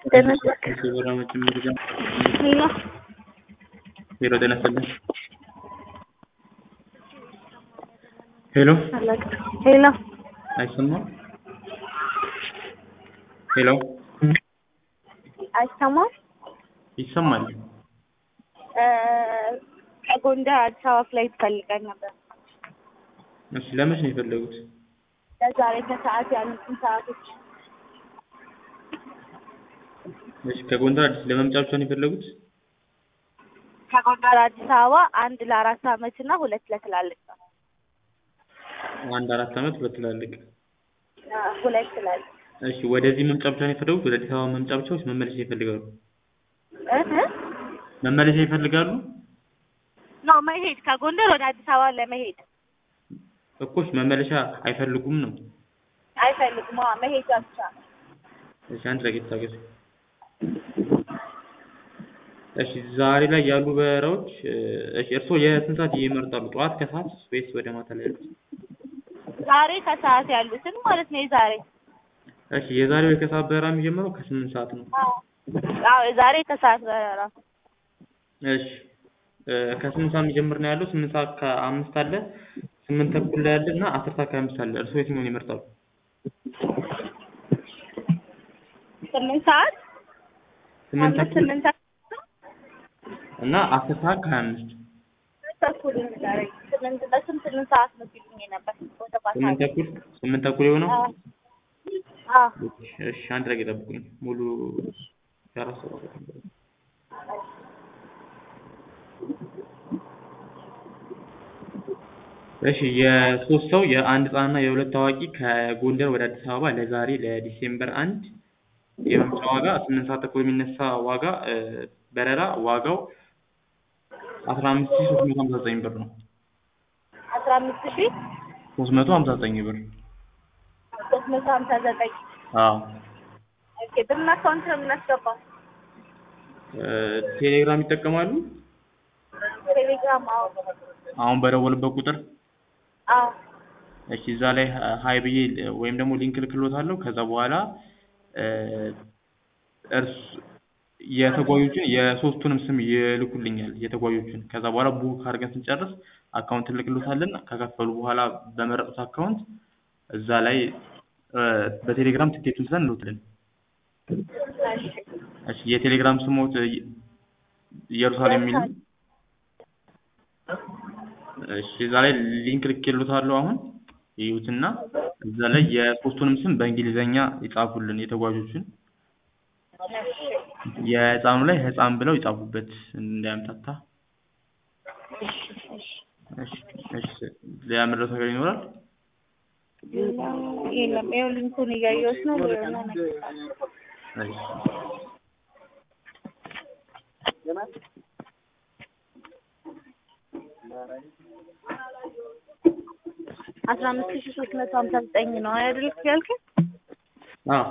ጤና ይስጥልኝ። የበራ መጀመሪያ ሄሎ ሄሎ፣ ጤና ይስጥልኝ። ሄሎ፣ አላውቅም። ሄሎ አይሰማም? ሄሎ፣ አይሰማም? ይሰማል። እ ከጎንደር አዲስ አበባ ፍላይት ፈልገን ነበር። እሺ፣ ለመች ነው የፈለጉት? ለዛሬ ከሰዓት ያሉትን ሰዓቶች እሺ፣ ከጎንደር አዲስ ለመምጫ ብቻ ነው የፈለጉት? ከጎንደር አዲስ አበባ አንድ ለአራት አመት እና ሁለት ለትላልቅ ነው። አንድ አራት አመት ሁለት ትላልቅ። አ፣ ሁለት ትላልቅ እሺ፣ ወደዚህ መምጫ ብቻ ነው የፈለጉት? ወደ አዲስ አበባ መምጫ ብቻ ወይስ መመለሻ ይፈልጋሉ? እህ መመለሻ ይፈልጋሉ? ነው መሄድ ከጎንደር ወደ አዲስ አበባ ለመሄድ እኮሽ መመለሻ አይፈልጉም ነው? አይፈልግም። አዎ መሄጃ ብቻ ነው። እሺ፣ አንድ ደቂቃ ታገሱ። እሺ፣ ዛሬ ላይ ያሉ በረራዎች እሺ፣ እርስዎ የስንት ሰዓት ይመርጣሉ? ጠዋት፣ ከሰዓት ወይስ ወደ ማታ ላይ ያሉት? ዛሬ ከሰዓት ያሉትን ማለት ነው። የዛሬ እሺ፣ የዛሬው የከሰዓት በረራ የሚጀምረው ከስምንት ሰዓት ነው። አዎ አዎ የዛሬ ከሰዓት በረራ እሺ እ ከስምንት ሰዓት የሚጀምር ነው ያለው። ስምንት ሰዓት ከአምስት አለ፣ ስምንት ተኩል ላይ አለ እና አስር ሰዓት ከአምስት አለ። እርስዎ የትኛውን ይመርጣሉ? ስምንት ሰዓት ስምንት አምስት ተኩል ስምንት ሰዓት እና አስር ሰዓት ከሀያ አምስት ተኩል ዛሬ ስምንት በስም ስምንት ሰዓት ነው ሲሉኝ ነበር። ወደ ማታ ስምንት ተኩል ስምንት ተኩል የሆነው አዎ አዎ እሺ፣ አንድ ደቂቃ ጠብቁኝ። ሙሉ የአራት ሰዓት እሺ የሶስት ሰው የአንድ ህጻንና የሁለት አዋቂ ከጎንደር ወደ አዲስ አበባ ለዛሬ ለዲሴምበር አንድ የመምጫ ዋጋ ስምንት ሰዓት ተኩል የሚነሳ ዋጋ እ በረራ ዋጋው አስራ አምስት ሺህ ሶስት መቶ ሀምሳ ዘጠኝ ብር ነው። አስራ አምስት ሺህ ሶስት መቶ ሀምሳ ዘጠኝ ብር። ሶስት መቶ ሀምሳ ዘጠኝ አዎ ኦኬ። በምን አካውንት ነው የምናስገባው? እ ቴሌግራም ይጠቀማሉ? ቴሌግራም። አዎ አሁን በደወልበት ቁጥር አዎ እሺ እዛ ላይ ሀይ ብዬ ወይም ደግሞ ሊንክ ልክሎታለሁ። ከዛ በኋላ እ እርስ የተጓዦችን የሶስቱንም ስም ይልኩልኛል የተጓዦችን። ከዛ በኋላ ቡክ አድርገን ስንጨርስ አካውንት እንልክሎታለን። ከከፈሉ በኋላ በመረጡት አካውንት እዛ ላይ እ በቴሌግራም ትኬቱን ስለን እንልክልን። እሺ እሺ የቴሌግራም ስሞት እ ኢየሩሳሌም የሚል ነው። እሺ እዛ ላይ ሊንክ ልኬሎታለሁ አሁን ይዩትና እዛ ላይ የሶስቱንም ስም በእንግሊዘኛ ይጻፉልን የተጓዦችን የህፃኑ ላይ ህፃን ብለው ይጻፉበት እንዳያምታታ። እሺ እሺ ሌላ መድረስ ነገር ይኖራል? የለም ይኸው ሊንኩን እያየሁት ነው። ሌላ ነገር እሺ አስራ አምስት ሺህ ሶስት መቶ ሀምሳ ዘጠኝ ነው አይደል ያልከኝ? አዎ